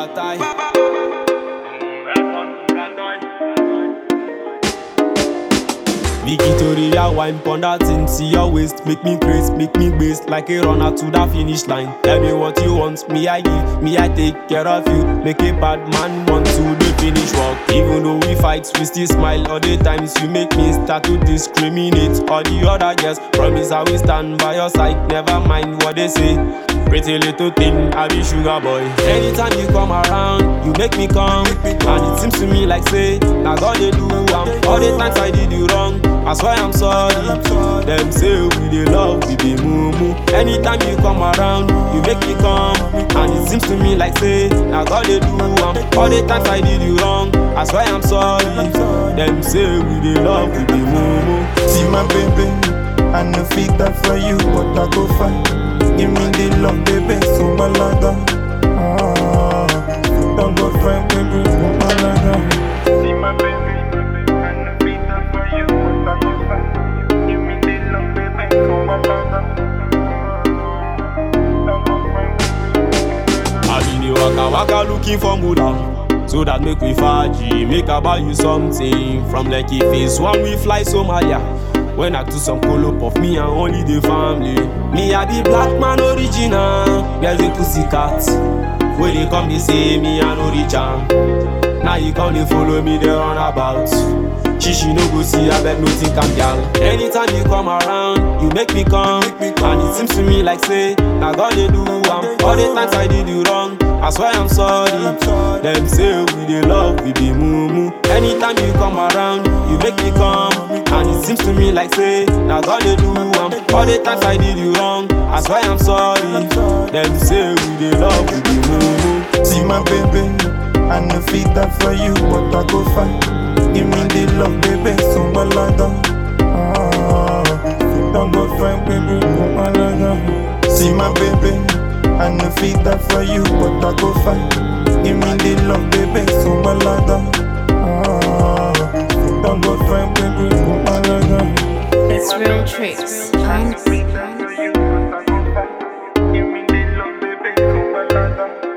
bataille. Victoria wine pon that thing, see your waist, make me craze, make me base like a runner to the finish line. Tell me what you want, me I give, me I take care of you. Make a bad man want to the finish work. Even though we fight, we still smile all the times. You make me start to discriminate. All the other girls promise I will stand by your side. Never mind what they say. Pretty little thing, I be sugar boy. Anytime you come around, you make me come. And it seems to me like say, now God they do am. All the times I did you wrong, that's why I'm sorry. Them say we dey love, we be mumu. Anytime you come around, you make me come. And it seems to me like say, now God they do am. All the times I did you wrong, that's why I'm sorry. Them say we dey love, we be mumu. See my baby, I no fit that for you, but I go fight. Give me the love, baby, so my ladder. Ah, don't go fight, baby, so my ladder. See my baby, I no fit that for you, but I go fight. Give me the love, baby, so my ladder. Ah, don't go fight, baby. I been the waka waka looking for moolah. So that make we faji, make I buy you something From Lekki face one we fly Somalia When I do some call up of me and only the family Me I be black man original Girls they pussy cat When they come they say me I no reach am Now you come they follow me they run about She she no go see I bet no think I'm gal Anytime you come around you make me come And it seems to me like say Now God they do am All the times I did you wrong I swear I'm sorry Them say we dey love we be mumu Anytime you come around you make me come And it seems to me like say Now God they do am All the times I did you wrong I swear I'm sorry Them say we dey love we be mumu See my baby, I no fit that for you, but I go fight. Give me the love, baby, so my ladder. Ah, don't go fight, baby, so my ladder. See my baby, I no fit that for you, but I go fight. Give me the love, baby, so my ladder. Ah, don't go fight, baby, so my ladder. It's real tricks. I'm Give me the love, baby, so my ladder.